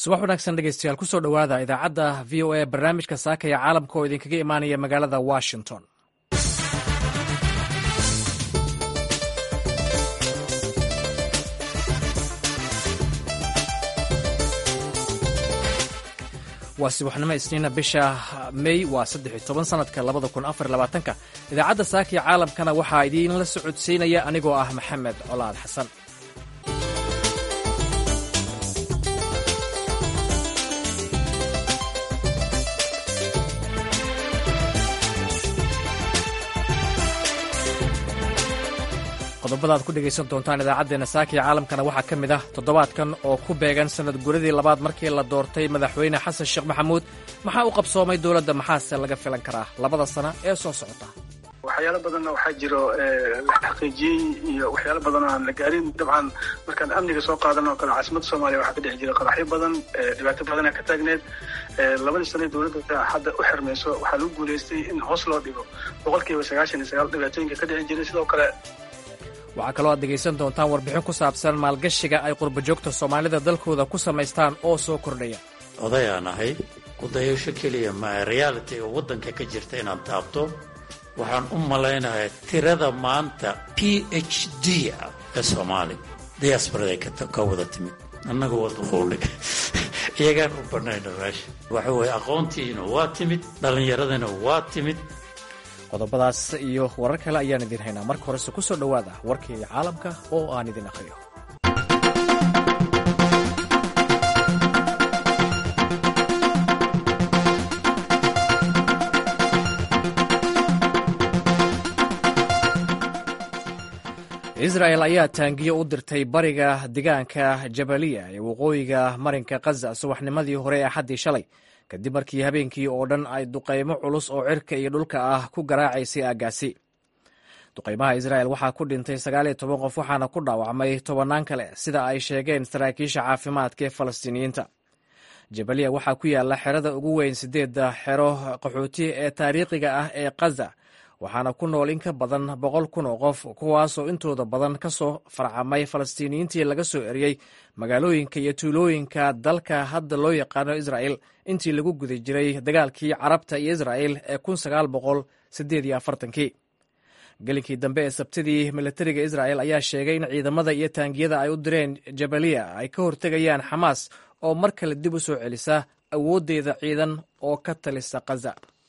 subax wanaagsan dhegeystayaal kusoo dhowaada idaacadda v o a barnaamijka saakaya caalamka oo idinkaga imaanaya magaalada washington waa subaxnimo isniina bisha mey waa saddex iyo toban sanadka labada kun afar labaatanka idaacadda saakaya caalamkana waxaa idiinla socodsiinaya anigoo ah maxamed colaad xasan qodobada aad ku dhegaysan doontaan idaacaddeenna saakiya caalamkana waxaa ka mid ah toddobaadkan oo ku beegan sanad guradii labaad markii la doortay madaxweyne xasan sheekh maxamuud maxaa u qabsoomay dowladda maxaase laga filan karaa labada sano ee soo socota waxyaalo badanna waxaa jiro la xaqiijiyey iyo waxyaalo badan oo aan la gaarin dabcan markaan amniga soo qaadan oo kale caasimadda soomaaliya waxaa ka dhex jira qaraxyo badan dhibaato badana ka taagneed labadii sane dowladda hadda u xirmayso waxaa lagu guulaystay in hoos loo dhigo boqolkiiba sagaashan iyo sagaal dhibaatooyinka ka dhici jiray sidoo kale waxaa kaloo aad dhegaysan doontaan warbixin ku saabsan maalgashiga ay qurbajoogta soomaalida dalkooda ku samaystaan oo soo kordhaya odayaan ahay kudayasho keliya maa realitiga waddanka ka jirta inaan taabto waxaan u malaynayaa tirada maanta p h d ah ee soomaaliya diyaasbaraday ka wada timid annaga waa duquulnay iyagaan u bannayna meesha waxa weeye aqoontiina waa timid dhallinyaradina waa timid qodobadaas iyo warar kale ayaan idiin haynaa marka horese ku soo dhowaada warkii caalamka oo aan idin akhriyo israel ayaa taangiyo u dirtay bariga degaanka jabaliya ee waqooyiga marinka khaza subaxnimadii hore ee axaddii shalay kadib markii habeenkii oo dhan ay duqaymo culus oo cirka iyo dhulka ah ku garaacaysay aaggaasi duqaymaha israel waxaa ku dhintay sagaal iyo toban qof waxaana ku dhaawacmay tobannaan kale sida ay sheegeen saraakiisha caafimaadka ee falastiiniyiinta jabaliya waxaa ku yaala xerada ugu weyn sideedda xero qaxooti ee taariikhiga ah ee khaza waxaana ku nool in ka badan boqol kun oo qof kuwaasoo intooda badan ka soo farcamay falastiiniyiintii laga soo eriyey magaalooyinka iyo tuulooyinka dalka hadda loo yaqaano israel intii lagu guda jiray dagaalkii carabta iyo israel ee kun sagaal boqol sideed iyo afartankii gelinkii dambe ee sabtidii militariga israel ayaa sheegay in ciidamada iyo taangiyada ay u direen jabaliya ay ka hortegayaan xamaas oo mar kale dib u soo celisa awooddeeda ciidan oo ka talisa khaza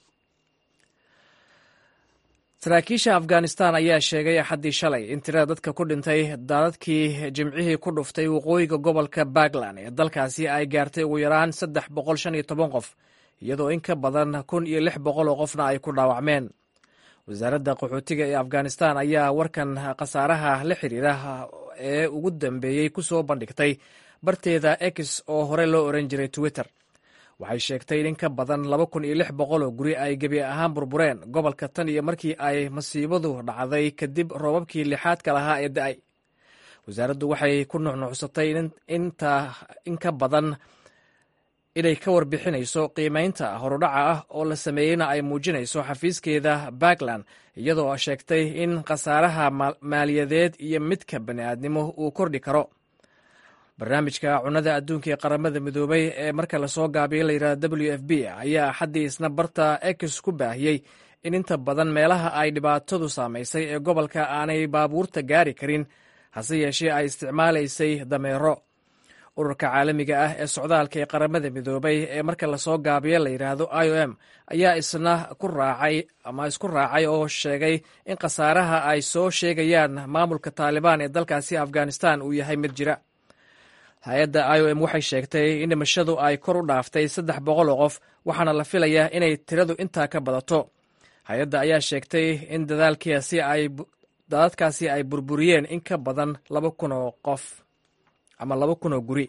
saraakiisha afghanistan ayaa sheegay axaddii shalay in tirada dadka ku dhintay daadadkii jimcihii ku dhuftay waqooyiga gobolka puntland ee dalkaasi ay gaartay ugu yaraan saddex boqol shan iyo toban qof iyadoo in ka badan kun iyo lix boqol oo qofna ay ku dhaawacmeen wasaaradda qaxootiga ee afghanistan ayaa warkan khasaaraha la xiriira ee ugu dambeeyey ku soo bandhigtay barteeda ex oo hore loo oran jiray twitter waxay sheegtay in in ka badan laba kun iyo lix boqol oo guri ay gebi ahaan burbureen gobolka tan iyo markii ay masiibadu dhacday kadib roobabkii lixaadka lahaa ee da-ay wasaaraddu waxay ku nuxnuxsatay in ka badan inay ka warbixinayso qiimeynta horudhaca ah oo la sameeyeyna ay muujinayso xafiiskeeda puntland iyadoo sheegtay in khasaaraha maaliyadeed iyo midka bani'aadnimo uu kordhi karo barnaamijka cunada adduunka ee qaramada midoobay ee marka lasoo gaabiyo layidhahdo w f b ayaa axaddii isna barta ex ku baahiyey in inta badan meelaha ay dhibaatadu saamaysay ee gobolka aanay baabuurta gaari karin hase yeeshee ay isticmaalaysay dameero ururka caalamiga ah ee socdaalka ee qaramada midoobay ee marka lasoo gaabiyo layidhaahdo i o m ayaa isna ku raacay ama isku raacay oo sheegay in khasaaraha ay soo sheegayaan maamulka taalibaan ee dalkaasi afghanistan uu yahay mid jira hay-adda i o m waxay sheegtay in dhimashadu ay kor u dhaaftay saddex boqol oo qof waxaana la filayaa inay tiradu intaa ka badato hay-adda ayaa sheegtay in dadadkaasi ay burburiyeen in ka badan laba kun oo qof ama laba kun oo guri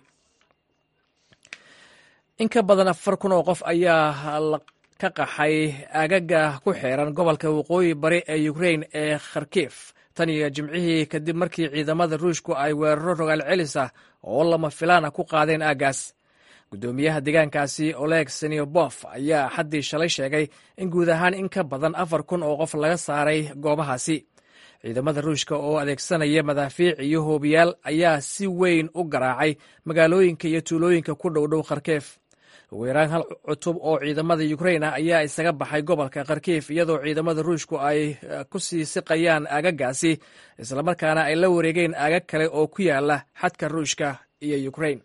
in ka badan afar kun oo qof ayaa ka qaxay agaga ku xeeran gobolka waqooyi bari ee ukrain ee kharkif tan iyo jimcihii kadib markii ciidamada ruushku ay weeraro rogaal celis ah oo lama filaana ku qaadeen aaggaas guddoomiyaha deegaankaasi oleg seniobof ayaa axaddii shalay sheegay in guud ahaan in ka badan afar kun oo qof laga saaray goobahaasi ciidamada ruushka oo adeegsanaya madaafiic iyo hoobiyaal ayaa si weyn u garaacay magaalooyinka iyo tuulooyinka ku dhowdhow kharkeef ugu yaraan hal cutub oo ciidamada ukrain ah ayaa isaga baxay gobolka kharkiif iyadoo ciidamada ruushku ay ku sii siqayaan aagagaasi islamarkaana ay la wareegeen aagag kale oo ku yaala xadka ruushka iyo ukrain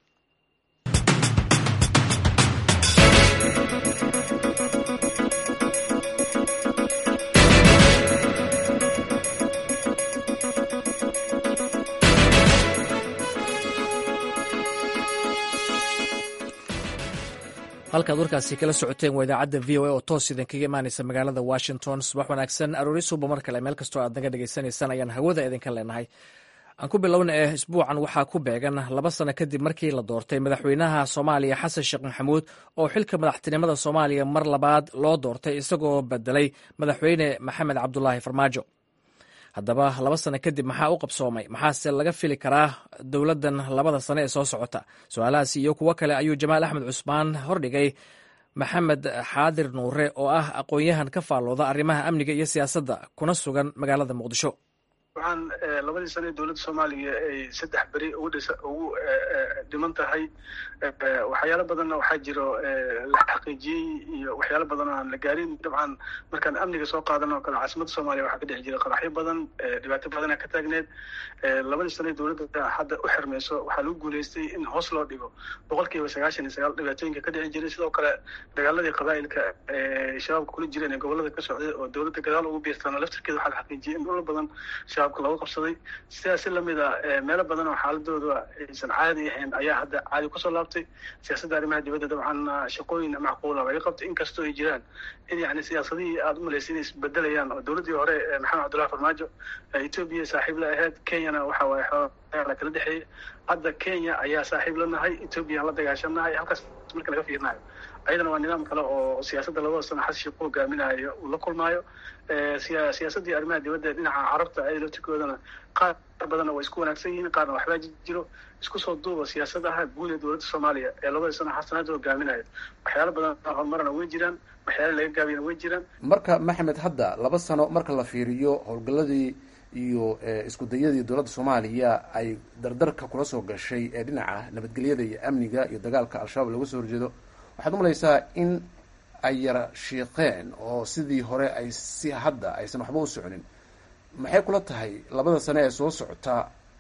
halkaad warkaasi kala socoteen waa idaacadda v o a oo toos idinkaga imaanaysa magaalada washington subax wanaagsan aroori suuba mar kale meel kastoo aad naga dhagaysanaysaan ayaan hawada idinka leenahay aan ku bilowna eh isbuucan waxaa ku beegan laba sano kadib markii la doortay madaxweynaha soomaaliya xasan sheekh maxamuud oo xilka madaxtinimada soomaaliya mar labaad loo doortay isagoo bedelay madaxweyne maxamed cabdulaahi farmaajo haddaba laba sano kadib maxaa u qabsoomay maxaase laga fili karaa dowladdan labada sano ee soo socota su-aalahaasi iyo kuwo kale ayuu jamaal axmed cusmaan hordhigay maxamed xaadir nuure oo ah aqoon-yahan ka faallooda arrimaha amniga iyo siyaasadda kuna sugan magaalada muqdisho waxaan labadii sano ee dowladda soomaaliya ay saddex beri ugu dhisa ugu dhiman tahay waxyaalo badanna waxaa jiro la xaqiijiyey iyo waxyaalo badan oo aan la gaarin dabcan markaan amniga soo qaadan oo kale caasimadda soomaaliya waxaa ka dhici jiray qaraxyo badan dhibaato badana ka taagneed labadii sano ee dowladda hadda u xirmayso waxaa lagu guuleystay in hoos loo dhigo boqol kiiba sagaashan iyo sagaal dhibaatooyinka ka dhici jiray sidoo kale dagaaladii qabaa'ilka ee shabaabka kula jireen ee gobolada ka socday oo dowladda gadaal ugu biirtana laftirkeeda waxaa la xaqiijiyey in dhul badan shabaabka looga qabsaday sidaas si lamid a meelo badan oo xaaladooda aysan caadi ahayn ayaa hadda caadi kusoo laabtay siyaasadda arrimaha dibadda dabcan shaqooyin macquula laga qabtay inkastoo ay jiraan in yani siyaasadihii aada u malaysay inay isbedelayaan oo dowladdii hore maxamed cabdullahi farmaajo etoobiya saaxiib la ahayd kenyana waxa waaye xoogaa kala dhexeeyay hadda kenya ayaa saaxiib la nahay etoobiya aan la dagaashanahay halkaas marka laga fiirinayo ayadana waa nidaam kale oo siyaasadda labada sano xasan sheekh ku hogaaminayo uu la kulmaayo siyaasaddii arrimaha dibadda dhinaca carabta ay laftirkoodana qaar badanna waa isku wanaagsan yihiin qaarna waxbaa jiro isku soo duuba siyaasadaha guud ee dowladda soomaaliya ee labada sano xasanaada hogaaminayo waxyaalo badan horumarana way jiraan waxyaalo laga gaabiyana way jiraan marka maxamed hadda laba sano marka la fiiriyo howlgaladii iyo isku dayadii dowladda soomaaliya ay dardarka kula soo gashay ee dhinaca nabadgelyada iyo amniga iyo dagaalka al-shabaab looga soo horjeedo waxaad umalaysaa in ay yara shiiqeen oo sidii hore ay si hadda aysan waxba u soconin maxay kula tahay labada sane ee soo socota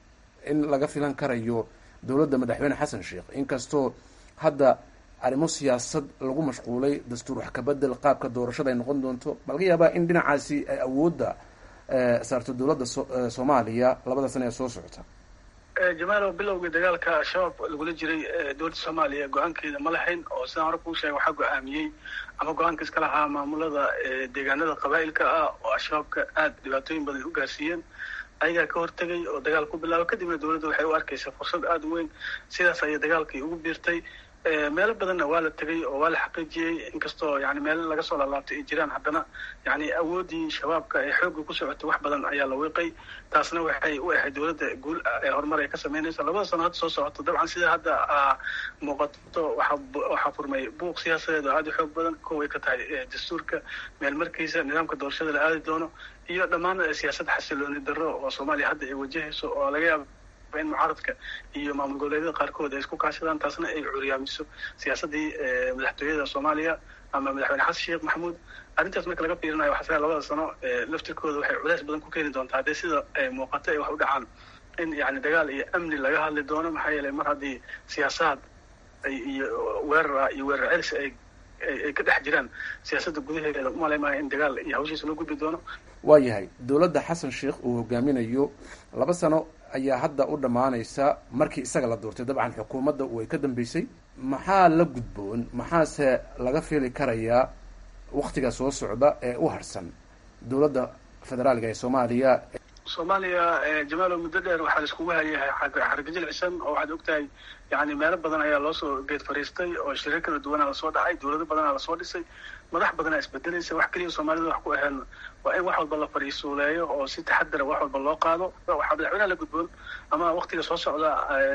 in laga filan karayo dowladda madaxweyne xasan sheekh inkastoo hadda arrimo siyaasad lagu mashquulay dastuur wax kabedel qaabka doorashada ay noqon doonto ma laga yaabaa in dhinacaasi ay awoodda saarto dowladda soomaaliya labada sane ee soo socota jamaalow bilowgii dagaalka al-shabaab lagula jiray dowladda soomaaliya go-aankeeda ma lahayn oo sidaan hore kuu sheegay waxaa go-aamiyey ama go-aanka iska lahaa maamulada deegaanada qabaa'ilka ah oo al-shabaabka aada dhibaatooyin badan u gaarsiiyeen ayagaa ka hortegay oo dagaal ku bilaabay kadibna dowladda waxay u arkaysaa fursad aada u weyn sidaas ayay dagaalkii ugu biirtay meelo badanna waa la tegay oo waa la xaqiijiyey inkastoo yani meelo laga soo laalaabtay ay jiraan haddana yani awooddii shabaabka ee xoogga ku socotay wax badan ayaa la wiiqay taasna waxay u ahayd dowladda guul ee horumar ay ka samaynaysa labada sano hadda soo socoto dabcan sida hadda muuqato waxa waxaa furmay buuq siyaasadeed oo aada u xoog badan koway ka tahay dastuurka meelmarkiisa nidaamka doorashada la aadi doono iyo dhammaan siyaasad xasilooni darro oo soomaaliya hadda ay wajahayso oo laga yaaba in mucaaradka iyo maamul goboleedyada qaarkood ay isku kaashadaan taasna ay curyaamiso siyaasaddii madaxtooyada soomaaliya ama madaxweyne xasan sheekh maxamuud arrintaas marka laga fiirinayo waxaa labada sano laftirkooda waxay culays badan ku keeni doontaa haddii sida muuqato ay wax u dhacaan in yani dagaal iyo amni laga hadli doono maxaa yeelay mar haddii siyaasaad iyo weerar iyo weerar celis ay ay ka dhex jiraan siyaasadda gudaheeda umalay maayo in dagaal iyo hawshiisa loo gudbi doono waa yahay dowladda xasan sheekh uu hogaaminayo laba sano ayaa hadda u dhammaanaysa markii isaga la doortay dabcan xukuumadda way ka dambeysay maxaa la gudboon maxaase laga fili karayaa waktiga soo socda ee u harsan dowladda federaalka ee soomaaliya soomaaliya jamaalow muddo dheer waxaa la iskugu hayahay xargajil cisan oo waxaad ogtahay yani meelo badan ayaa loosoo geed fariistay oo shirar kala duwanaa lasoo dhacay dowlado badanaa lasoo dhisay madax badanaa isbedelaysa wax keliya soomaalida wax ku aheen waa in wax walba la fariisuuleeyo oo si taxadara wax walba loo qaado waxaa madaxweynaha la gudboon ama waktiga soo socda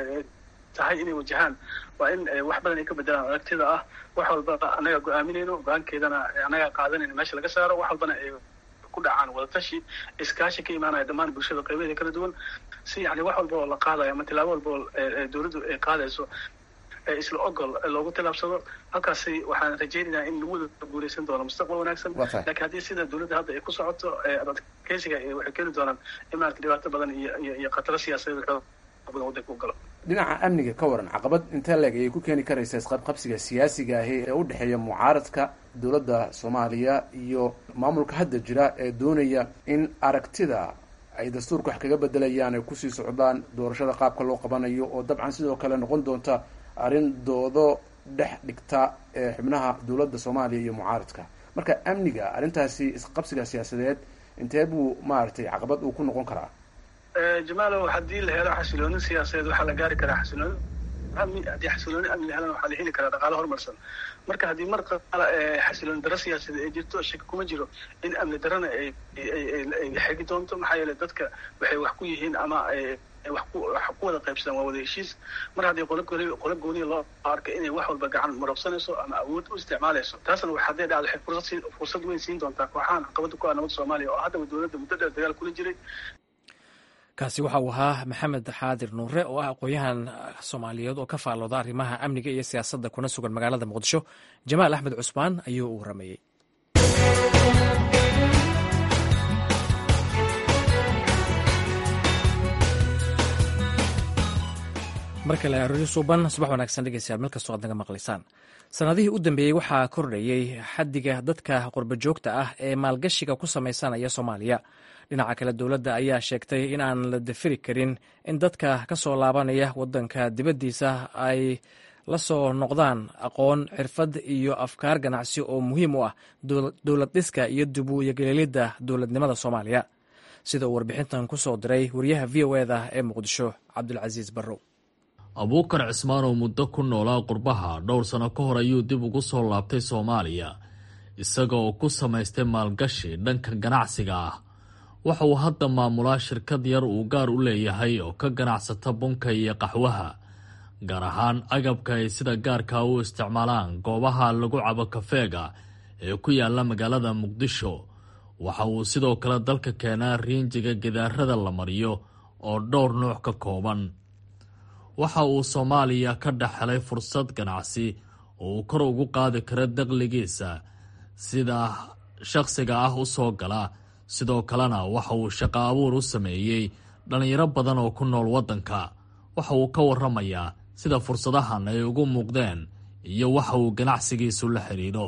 tahay inay wajahaan waa in wax badan ay ka bedelaan aragtida ah wax walba annagaa go-aaminayno go-aankeedana annagaa qaadanayno meesha laga saaro wax walbana ay ku dhacaan wadatashi iskaashi ka imaanaya dhammaan bulshada qaybaheeda kala duwan si yani wax walba oo la qaadayo ama tilaabo walba oo dowladdu ay qaadayso isla ogol loogu tilaabsado halkaasi waxaan rajaynaynaa in lagu wada guuleysan doono mustaqbal wanaagsan lakiin haddii sida dowladda hadda ay ku socoto adkeysiga waxay keeni doonaan in maarata dhibaato badan iyo iyo khataro siyaasadeed xoog badan waddanka u galo dhinaca amniga ka waran caqabad intee leeg ayay ku keeni karaysaa isqabqabsiga siyaasiga ahi ee u dhexeeya mucaaradka dowladda soomaaliya iyo maamulka hadda jira ee doonaya in aragtida ay dastuurka wax kaga bedelayaan ay kusii socdaan doorashada qaabka loo qabanayo oo dabcan sidoo kale noqon doonta arrin doodo dhex dhigta ee xubnaha dowladda soomaaliya iyo mucaaradka marka amniga arrintaasi isqabsiga siyaasadeed intee buu maaragtay caqabad uu ku noqon karaa jamaalow haddii la helo xasilooni siyaasadeed waxaa la gaari karaa xasilooni amni haddii xasilooni amni la helana waxaa la heli karaa dhaqaale horumarsan marka haddii mar qaala xasilooni daro siyaasadeed ay jirto shaki kuma jiro in amni darana ay ay xegi doonto maxaa yeelay dadka waxay wax ku yihiin ama wax ku wax ku wada qaybsadaan waa wada heshiis mar haddii qolo gooni qolo gooniya loo arka inay wax walba gacan marabsanayso ama awood u isticmaalayso taasna wax hadday dhacdo waxay fursad siin fursad weyn siin doontaa kooxahan caqabada ku ah nabadda soomaaliya oo haddaba dowladda muddo dheer dagaal kula jiray kaasi waxa uu ahaa maxamed xaadir nuure oo ah aqoon-yahan soomaaliyeed oo ka faallooda arrimaha amniga iyo siyaasadda kuna sugan magaalada muqdisho jamaal axmed cusmaan ayuu u waramayey mar kale aroori suuban subax wanaagsan dhegeystayaal meel kastoo aad naga maqlaysaan sanadihii u dambeeyey waxaa kordhayey xaddiga dadka qurbajoogta ah ee maalgashiga ku samaysanaya soomaaliya dhinaca kale dowladda ayaa sheegtay in aan la dafiri karin in dadka ka soo laabanaya waddanka dibaddiisa ay la soo noqdaan aqoon xirfad iyo afkaar ganacsi oo muhiim u ah dowlad dhiska iyo dubuuyageleelidda dowladnimada soomaaliya sida uu warbixintan ku soo diray wariyaha v o eda ee muqdisho cabdulcasiis barrow abuukar cismaan oo muddo ku noolaa qurbaha dhowr sano ka hor ayuu dib ugu soo laabtay soomaaliya isaga oo ku samaystay maalgashi dhanka ganacsiga ah waxa uu hadda maamulaa shirkad yar uu gaar u leeyahay oo ka ganacsata bunka iyo qaxwaha gaar ahaan agabka ay sida gaarka u isticmaalaan goobaha lagu cabo kafeega ee ku yaala magaalada muqdisho waxa uu sidoo kale dalka keenaa riinjiga gidaarada la mariyo oo dhowr nuuc ka kooban waxa uu soomaaliya ka dhex helay fursad ganacsi oo uu kor ugu qaadi karo daqligiisa sida shaqsiga ah u soo gala sidoo kalena waxa uu shaqo abuur u sameeyey dhallinyaro badan oo ku nool waddanka waxa uu ka waramayaa sida fursadahan ay ugu muuqdeen iyo waxa uu ganacsigiisu la xidhiidho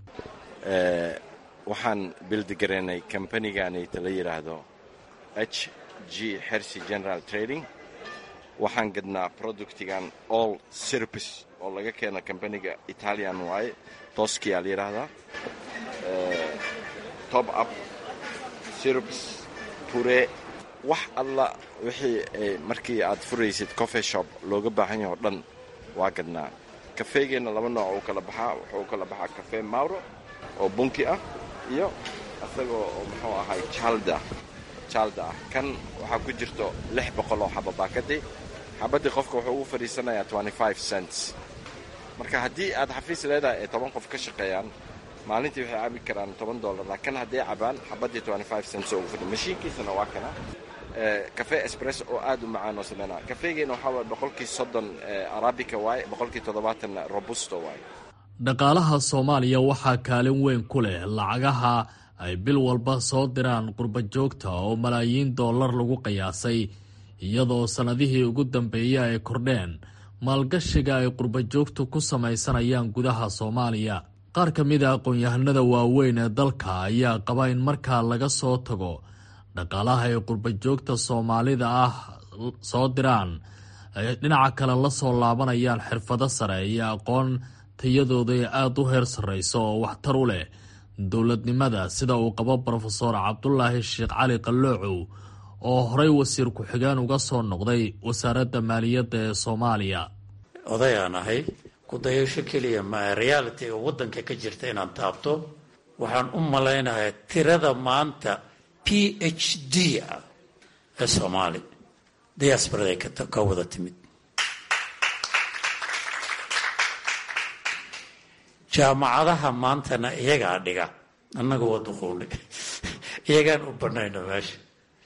waxaan bildigaraynay kambaniganaita la yidhaahdo h g hercy general trading waxaan gadnaa productigan all sirpis oo laga keena kambaniga italian waaye toskiyaa la yidhaahdaa top up sirps pure wax alla wixii markii aad furaysid coffee shop looga baahan yaho dhan waa gadnaa kafeegeenna laba nooc uu kala baxaa wuxuu kala baxaa cafe mauro oo bunki ah iyo isagoo oo muxuu ahay jalda jalda ah kan waxaa ku jirto lix boqol oo xaba baakadii xabaddii qofka wuxuu ugu fadhiisanayaa twenty five cents marka haddii aad xafiis leedahay ay toban qof ka shaqeeyaan maalintii waxay cabi karaan toban dollar laakiin hadday cabaan xabaddii twenty five cents oo ugu fadhi mashiinkiisana waa kana cafe espress oo aad u macaan oo sameynaa kafeegeena waxaa waye boqolkii soddon arabica waaye boqolkii toddobaatan robusto waaye dhaqaalaha soomaaliya waxaa kaalin weyn ku leh lacagaha ay bil walba soo diraan qurbajoogta oo malaayiin dollar lagu qiyaasay iyadoo sannadihii ugu dambeeyey ay kordheen maalgashiga ay qurbajoogtu ku samaysanayaan gudaha soomaaliya qaar ka mid a aqoon-yahanada waaweyn ee dalka ayaa qaba in markaa laga soo tago dhaqaalaha ay qurbajoogta soomaalida ah soo diraan ay dhinaca kale la soo laabanayaan xirfado sare iyo aqoon tayadooda ee aada u heer sarreyso oo waxtar u leh dowladnimada sida uu qabo brofeor cabdulaahi sheekh cali qalloocow oo horey wasiir ku-xigeen uga soo noqday wasaaradda maaliyadda ee soomaaliya odayaan ahay kudayasho keliya ma realitiga waddanka ka jirta inaan taabto waxaan u malaynayaa tirada maanta p h d ah ee soomaali diaasbaraday ka wada timid jaamacadaha maantana iyagaa dhiga annaga waa duquulnay iyagaan u banayno meesha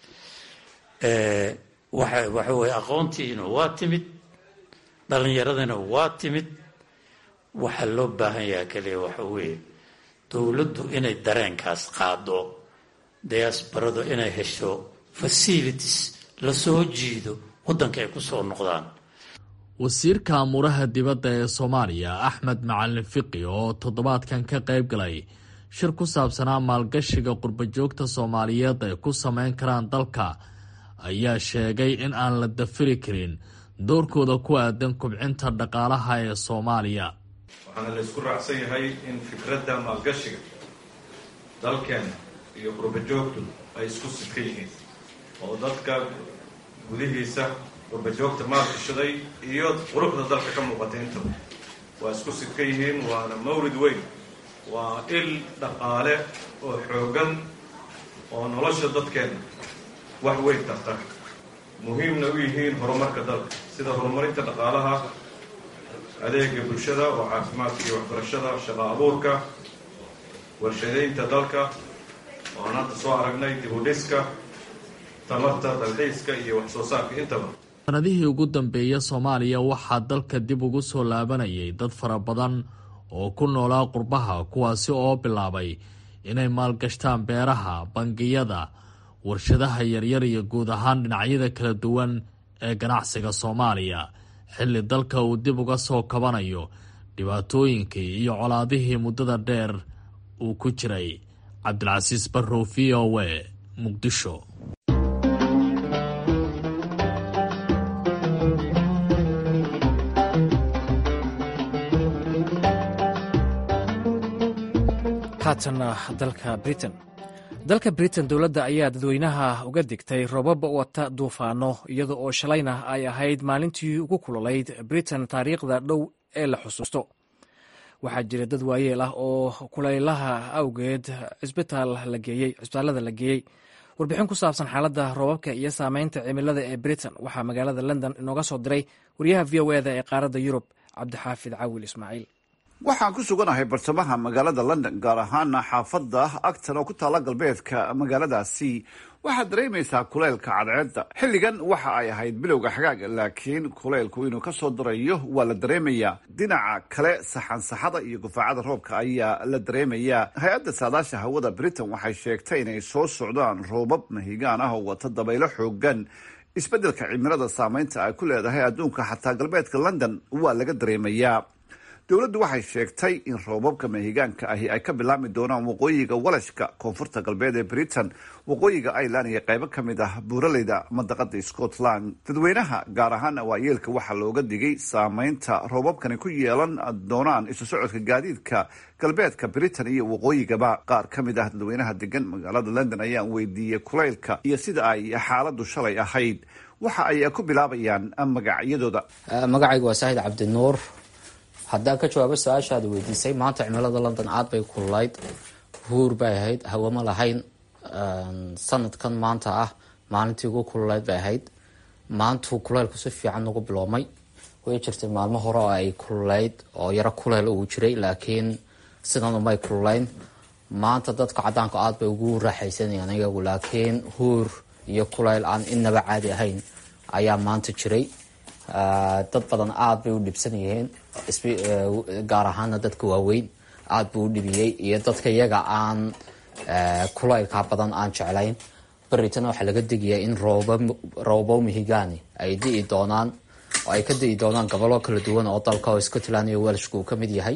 waxa waxa weye aqoontiina waa timid dhalinyaradina waa timid waxaa loo baahan yaha kaliya waxa weeye dowladdu inay dareenkaas qaado diasbaradu inay hesho facilities lasoo jiido waddanka ay ku soo noqdaan wasiirka amuuraha dibadda ee soomaaliya axmed macalin fiqi oo toddobaadkan ka qayb galay shir ku saabsanaa maalgashiga qurbajoogta soomaaliyeed ay ku sameyn karaan dalka ayaa sheegay in aan la dafiri karin doorkooda ku aadan kubcinta dhaqaalaha ee soomaaliya waxaana la isku raacsan yahay in fikradda maalgashiga dalkeena iyo qurbajoogtu ay isku sidka yihiin oo dadka gudihiisa qurbajoogta maalgashaday iyo quruxda dalka ka muuqatay intaba waa isku sidka yihiin waana mawrid weyn waa il dhaqaale oo xoogan oo nolosha dadkeena wax weyn tarta muhiimna u yihiin horumarka dalka sida horumarinta dhaqaalaha adeega bulshada oo caafimaadka iyo waxbarashada shaqo abuurka warshadaynta dalka oo aan hadda soo aragnay dibudhiska tamarta dalxiiska iyo wax soo saarka intaba sanadihii ugu dambeeya soomaaliya waxaa dalka dib ugu soo laabanayay dad fara badan oo ku noolaa qurbaha kuwaasi oo bilaabay inay maalgashtaan beeraha bangiyada warshadaha yaryar iyo guud ahaan dhinacyada kala duwan ee ganacsiga soomaaliya xilli dalka uu dib uga soo kabanayo dhibaatooyinkii iyo colaadihii muddada dheer uu ku jiray cabdilcasiis barrow v o w muqdisho haatanna dalka britain dalka britain dowladda ayaa dadweynaha uga digtay robab wata duufaano iyada oo shalayna ay ahayd maalintii ugu kululayd britain taariikhda dhow ee la xusuusto waxaa jira dad waayeel ah oo kulaylaha awgeed cisbitaalada la geeyey warbixin ku saabsan xaaladda roobabka iyo saameynta cimilada ee britain waxaa magaalada london inooga soo diray wariyaha v o eda ee qaaradda yurub cabdixaafid cawil ismaaciil waxaan ku suganahay bartamaha magaalada london gaar ahaana xaafadda agtan oo ku taalla galbeedka magaaladaasi waxaad dareemaysaa kuleylka cadceedda xilligan waxa ay ahayd bilowga xagaaga laakiin kuleylku inuu ka soo darayo waa la dareemayaa dhinaca kale saxansaxada iyo gufaacada roobka ayaa la dareemayaa hay-adda saadaasha hawada britain waxay sheegtay inay soo socdaan roobab mahigaan ah oo wata dabaylo xoogan isbeddelka cimilada saameynta ay ku leedahay adduunka xataa galbeedka london waa laga dareemayaa dowladdu waxay sheegtay in roobabka mahigaanka ahi ay ka bilaabmi doonaan waqooyiga walashka koonfurta galbeed ee britain waqooyiga ireland iyo qaybo ka mid ah buuraleyda mandaqada scotland dadweynaha gaar ahaan awaayeelka waxaa looga digay saameynta roobabkani ku yeelan doonaan isu socodka gaadiidka galbeedka britain iyo waqooyigaba qaar ka mid ah dadweynaha degan magaalada london ayaan weydiiyey kulaylka iyo sida ay xaaladu shalay ahayd waxa ay ku bilaabayaan magacyadooda magacayga waa saahid cabdinuur haddaan ka jawaabo su-aashaada weydiisay maanta cimilada london aad bay kululayd huur bay ahayd hawama lahayn sanadkan maanta ah maalintii ugu kululayd bay ahayd maantuu kuleylku si fiican ugu biloomay way jirtay maalmo hore oo ay kululayd oo yaro kuleyl uu jiray laakiin sidan umay kululayn maanta dadka cadaanka aad bay ugu raaxaysanayaan iyagu laakiin huur iyo kuleyl aan inaba caadi ahayn ayaa maanta jiray dad badan aada bay u dhibsan yihiin gaar ahaana dadka waaweyn aada buu u dhibiyey iyo dadka iyaga aan kulaylka badan aan jeclayn beritana waxaa laga digayaa in roobo mihigaani ay di'i doonaan oo ay ka di'i doonaan gobollo kala duwan oo dalka oo scotland iyo welshka uu ka mid yahay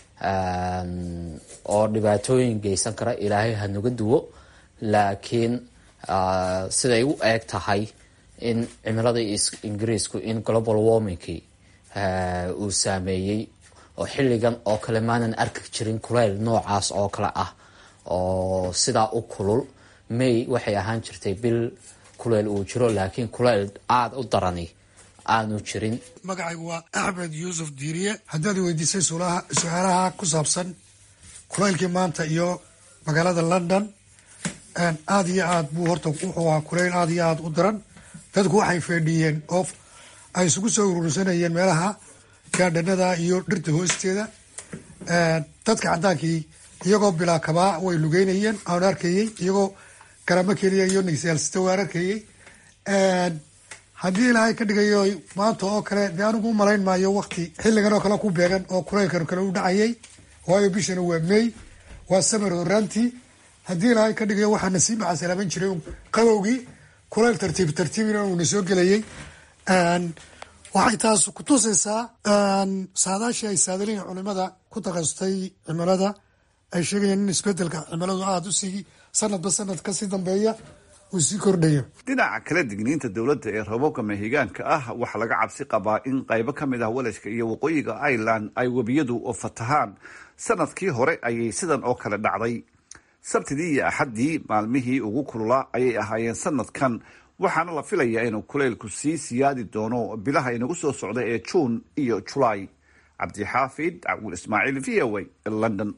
oo dhibaatooyin geysan kara ilaahay hanuga duwo laakiin siday u eeg tahay in cimilada ingiriisku in global warmingkii uu saameeyey oo xilligan oo kale maanan arki jirin kuleyl noocaas oo kale ah oo sidaa u kulul may waxay ahaan jirtay bil kuleyl uu jiro laakiin kuleyl aada u darani aanu jirin magacaygu waa axmed yuusuf diiriye haddaad weydiisay su-aalaha ku saabsan kuleylkii maanta iyo magaalada london aada iyo aad buu horta wuxuu ahaa kuleyl aada iyo aada u daran dadku waxay feedhiyeen oo ay isugu soo urursanayeen meelaha gaadhanada iyo dhirta hoosteeda dadka cadaankii iyagoo bilaa kabaa way lugeynayeen aan arkayey iyagoo garamo keliya iyo nigsiyaalsita waa arkayey haddii ilaahay ka dhigayo maanta oo kale dee anigu u malayn maayo wakti xilligan oo kale ku beegan oo kulaylkan kale u dhacayay waayo bishana waa may waa samar horaantii haddii ilaahay ka dhigayo waxaana sii macasalaaman jiray qabowgii kulayl tartiib tartiibina uuna soo gelayay waxay taas kutusaysaa saadaashii ay saadaliin culimada ku takasutay cimilada ay sheegayaan in isbedelka cimiladu aada usii sanadba sanad kasii dambeeya uu sii kordhayo dhinaca kala digniinta dowladda ee roobabka mahigaanka ah waxaa laga cabsi qabaa in qaybo ka mid ah walashka iyo waqooyiga ireland ay webiyadu fatahaan sanadkii hore ayay sidan oo kale dhacday sabtidii iyo axaddii maalmihii ugu kululaa ayay ahaayeen sanadkan waxaana la filayaa inuu kuleylku sii siyaadi doono bilaha inagu soo socda ee juun iyo julaay cabdixaafid cawil ismaaciil v o a london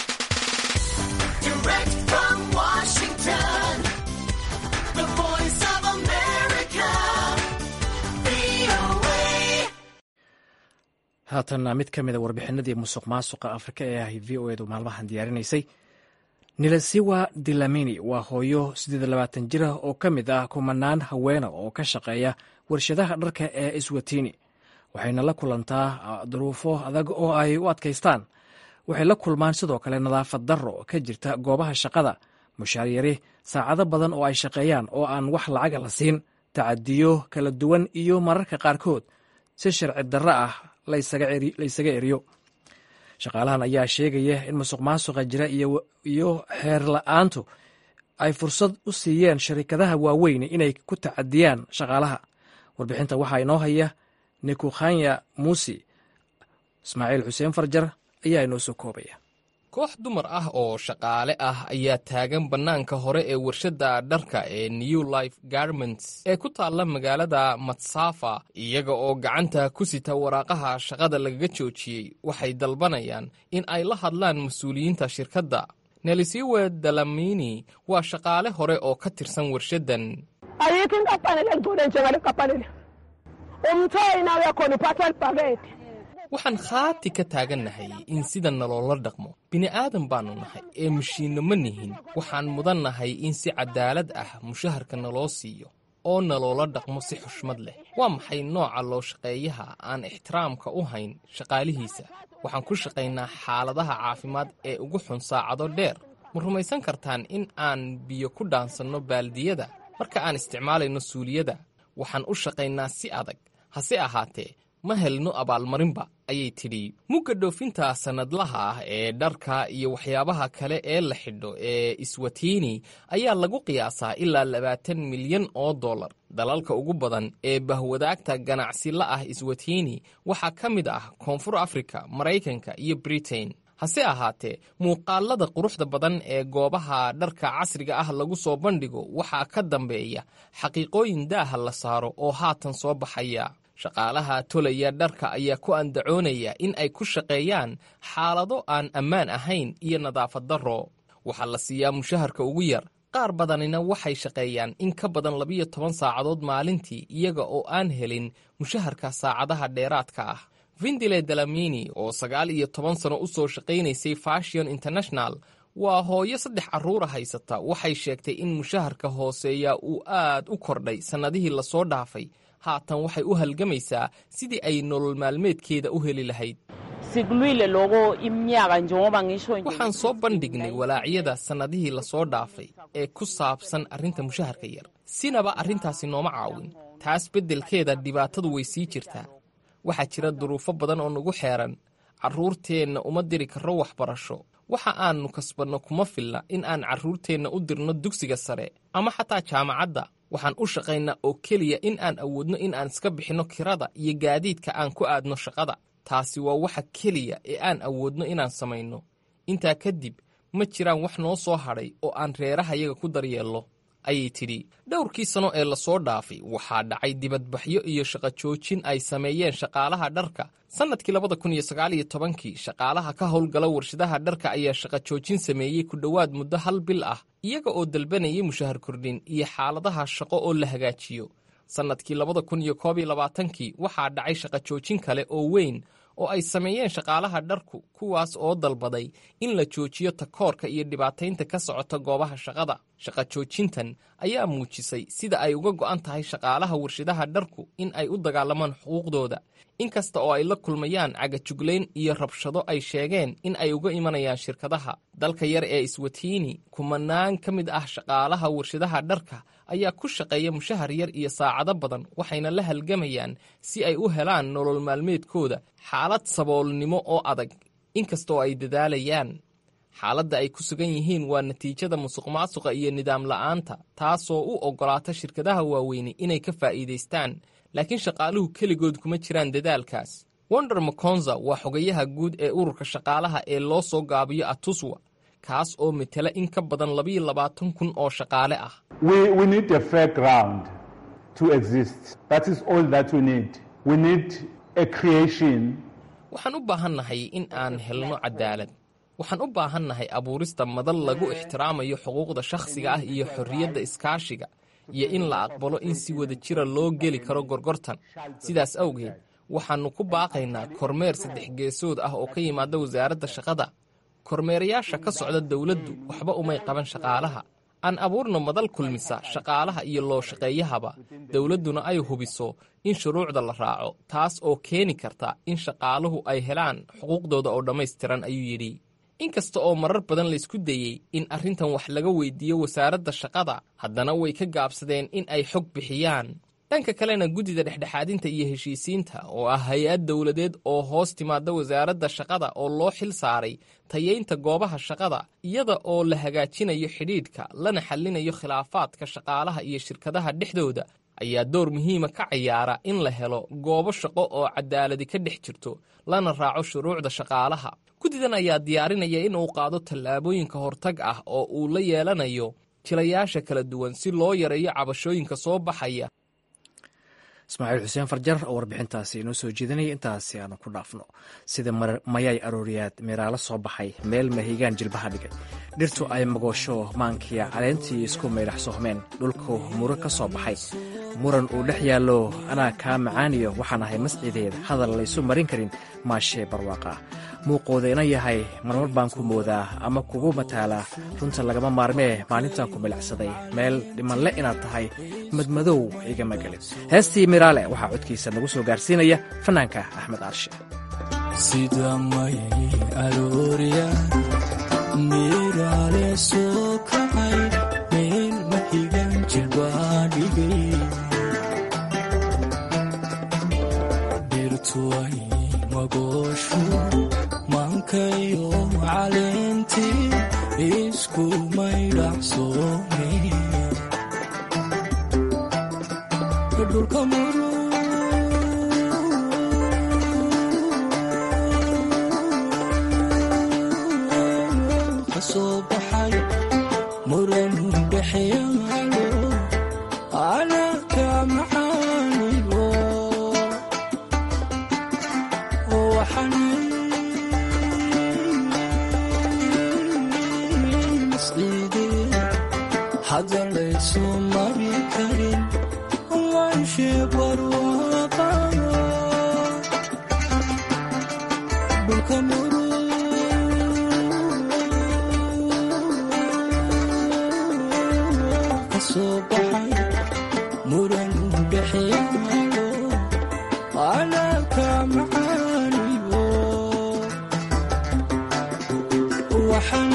haatanna mid ka mida warbixinadii musuq maasuqa afrika ee ahay v o edu maalmahan diyaarinaysay nilasiwa dilamini waa hooyo siddeed labaatan jir ah oo ka mid ah kumanaan haweena oo ka shaqeeya warshadaha dharka ee iswatini waxayna la kulantaa duruufo adag oo ay u adkaystaan waxay la kulmaan sidoo kale nadaafad darro ka jirta goobaha shaqada mushaaryari saacado badan oo ay shaqeeyaan oo aan wax lacaga la siin tacadiyo kala duwan iyo mararka qaarkood si sharci darro ah laysaga eriyo shaqaalahan ayaa sheegaya in musuq maasuqa jira iyo xeer la-aantu ay fursad u siiyeen sharikadaha waaweyn inay ku tacadiyaan shaqaalaha warbixinta waxaa inoo haya nikukhanya muusi ismaaciil xuseen farjar ayaa inoo soo koobaya koox dumar ah oo shaqaale ah ayaa taagan bannaanka hore ee warshadda dharka ee new life garments ee ku taalla magaalada matsafa iyaga oo gacanta ku sita waraaqaha shaqada lagaga joojiyey waxay dalbanayaan in ay la hadlaan mas-uuliyiinta shirkadda nelisiwe dalamini waa shaqaale hore oo ka tirsan warshaddan waxaan khaati ka taagannahay in sida naloola dhaqmo bini'aadan baannu nahay ee mashiinno ma nihin waxaan mudannahay in si caddaalad ah mushaharka naloo siiyo oo naloola dhaqmo si xushmad leh waa maxay nooca loo shaqeeyaha aan ixtiraamka u hayn shaqaalihiisa waxaan ku shaqaynaa xaaladaha caafimaad ee ugu xun saacado dheer ma rumaysan kartaan in aan biyo ku dhaansanno baaldiyada marka aan isticmaalayno suuliyada waxaan u shaqaynaa si adag hase ahaatee ma helno abaalmarinba ayay tidhi mugga dhoofinta sannadlaha ah ee dharka iyo waxyaabaha kale ee la xidho ee iswatiini ayaa lagu qiyaasaa ilaa labaatan milyan oo dollar dalalka ugu badan ee bahwadaagta ganacsi la ah iswatiini waxaa ka mid ah koonfur afrika maraykanka iyo britain hase ahaatee muuqaalada quruxda badan ee goobaha dharka casriga ah lagu soo bandhigo waxaa ka dambeeya xaqiiqooyin daaha la saaro oo haatan soo baxaya shaqaalaha tolaya dharka ayaa ku andacoonaya in ay ku shaqeeyaan xaalado aan ammaan ahayn iyo nadaafad darro waxaa la siiyaa mushaharka ugu yar qaar badanina waxay shaqeeyaan in ka badan labiyo toban saacadood maalintii iyaga oo aan helin mushaharka saacadaha dheeraadka ah vindile dalamini oo sagaal iyo toban sano u soo shaqaynaysay fashion international waa hooyo saddex carruura haysata waxay sheegtay in mushaharka hooseeya uu aad u kordhay sannadihii lasoo dhaafay haatan waxay u halgamaysaa sidii ay nolol maalmeedkeeda u heli lahayd waxaan soo bandhignay walaacyada sannadihii lasoo dhaafay ee ku saabsan arrinta mushaharka yar sinaba arrintaasi nooma caawin taas beddelkeeda dhibaatadu way sii jirtaa waxaa jira duruufo badan oo nagu xeeran carruurteenna uma diri karro waxbarasho waxa aannu kasbanno kuma filna in aan carruurteenna u dirno dugsiga sare ama xataa jaamacadda waxaan u shaqaynaa oo keliya in aan awoodno in aan iska bixinno kirada iyo gaadiidka aan ku aadno shaqada taasi waa waxa keliya ee aan awoodno inaan samayno intaa kadib ma jiraan wax noo soo hadhay oo aan reerahayaga ku daryeello ayay tidhi dhowrkii sano ee lasoo dhaafay waxaa dhacay dibadbaxyo iyo shaqo joojin ay sameeyeen shaqaalaha dharka sannadkii labada kun iyo sagaal iyo tobankii shaqaalaha ka howlgala warshadaha dharka ayaa shaqo joojin sameeyey ku dhowaad muddo hal bil ah iyaga oo dalbanayay mushahar kordhin iyo xaaladaha shaqo oo la hagaajiyo sannadkii labada kun iyo koob iyo labaatankii waxaa dhacay shaqo joojin kale oo weyn oo ay sameeyeen shaqaalaha dharku kuwaas oo dalbaday in la joojiyo takoorka iyo dhibaataynta ka socota goobaha shaqada shaqa joojintan ayaa muujisay sida ay uga go'an tahay shaqaalaha warshadaha dharku in ay u dagaalamaan xuquuqdooda inkasta oo ay la kulmayaan cagajuglayn iyo rabshado ay sheegeen in ay uga imanayaan shirkadaha dalka yar ee iswatiini kumanaan ka mid ah shaqaalaha warshadaha dharka ayaa ku shaqeeya mushahar yar iyo saacado badan waxayna la halgamayaan si ay u helaan nolol maalmeedkooda xaalad saboolnimo oo adag inkasta oo ay dadaalayaan xaaladda ay ku sugan yihiin waa natiijada musuqmaasuqa iyo nidaam la'aanta taasoo u oggolaata shirkadaha waaweyne inay ka faa'iidaystaan laakiin shaqaaluhu keligood kuma jiraan dadaalkaas wonder makonza waa xogayaha guud ee ururka shaqaalaha ee loo soo gaabiyo atuswa kaas oo metela in ka badan labayo labaatan kun oo shaqaale ah waxaan u baahannahay in aan helno cadaalad waxaan u baahannahay abuurista madal lagu ixtiraamayo xuquuqda shakhsiga ah iyo xorriyadda iskaashiga iyo in la aqbalo in si wada jira loo geli karo gorgortan sidaas awgeed waxaannu ku baaqaynaa kormeer saddex geesood ah oo ka yimaada wasaaradda shaqada kormeerayaasha ka socda dowladdu waxba umay qaban shaqaalaha aan abuurno madal kulmisa shaqaalaha iyo loo shaqeeyahaba dowladduna ay hubiso in shuruucda la raaco taas oo keeni karta in shaqaaluhu ay helaan xuquuqdooda oo dhammaystiran ayuu yidhi inkasta oo marar badan laysku dayey in arrintan wax laga weydiiyo wasaaradda shaqada haddana way ka gaabsadeen in ay xog bixiyaan dhanka kalena guddida dhexdhexaadinta iyo heshiisiinta oo ah hay-ad dowladeed oo hoos timaada wasaaradda shaqada oo loo xil saaray tayeynta goobaha shaqada iyada oo la hagaajinayo xidhiidhka lana xallinayo khilaafaadka shaqaalaha iyo shirkadaha dhexdooda ayaa door muhiima ka ciyaara in la helo goobo shaqo oo cadaaladi ka dhex jirto lana raaco shuruucda shaqaalaha guddidan ayaa diyaarinaya in uu qaado tallaabooyinka hortag ah oo uu la yeelanayo jilayaasha kala duwan si loo yareeyo cabashooyinka soo baxaya ismaaciil xuseen farjar oo warbixintaasi inoo soo jeedinaya intaasi aanu ku dhaafno sida mayay arooriyaad meeraalo soo baxay meel mahigaan jilbaha dhigay dhirtu ay magoosho maankiya caleentii isku maydhax sohmeen dhulku muro ka soo baxay muran uu dhex yaallo anaa kaa macaaniyo waxaan ahay mascideed hadal laysu marin karin maashee barwaaqa muuqooda ina yahay marmar baan ku moodaa ama kugu mataalaa runta lagama maarmee maalintaan ku milacsaday meel dhimanle inaad tahay madmadow igama gelin heestii miraale waxaa codkiisa nagu soo gaarsiinaya fanaanka axmed aarshe sida mayay aroorya miraale soo kacay meel mahigan jilbaa dhigay dhirtuay magooshu mankayo caleentii isku maydhacsoome dhulka muru kasoo baxay muran dhexyaalo alaka macaanigo waxaan hadda laysu mari karin wanshe barwaqa dhulka muru kasoo baxay muran dhexyaalo alaka macaanigo waxaan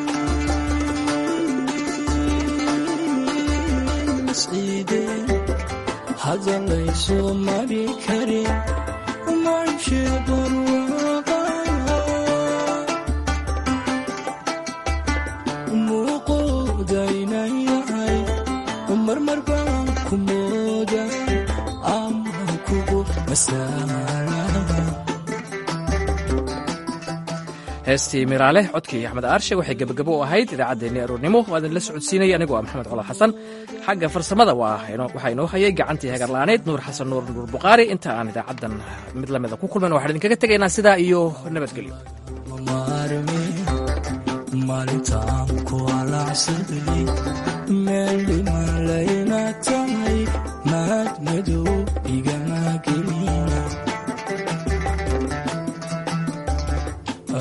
hadda laysu mari karin manshe barwaqa muuqoodayna yahay marmar baan ku mooda ama kugu masaala heestii miraale codkii axmed aarshe waxay gebagabo u ahayd idaacaddeenii aroornimo waa idinla socodsiinaya anigoo ah maxamed colo xasan xagga farsamada waxaa inoo hayay gacantii hagarla'aaneyd nuur xasan nuur nuur bukhaari inta aan idaacaddan mid lamida ku kulman waxaan idinkaga tegaynaa sidaa iyo nabadgelyo maalintaan ku alacsaday meel dhiman layna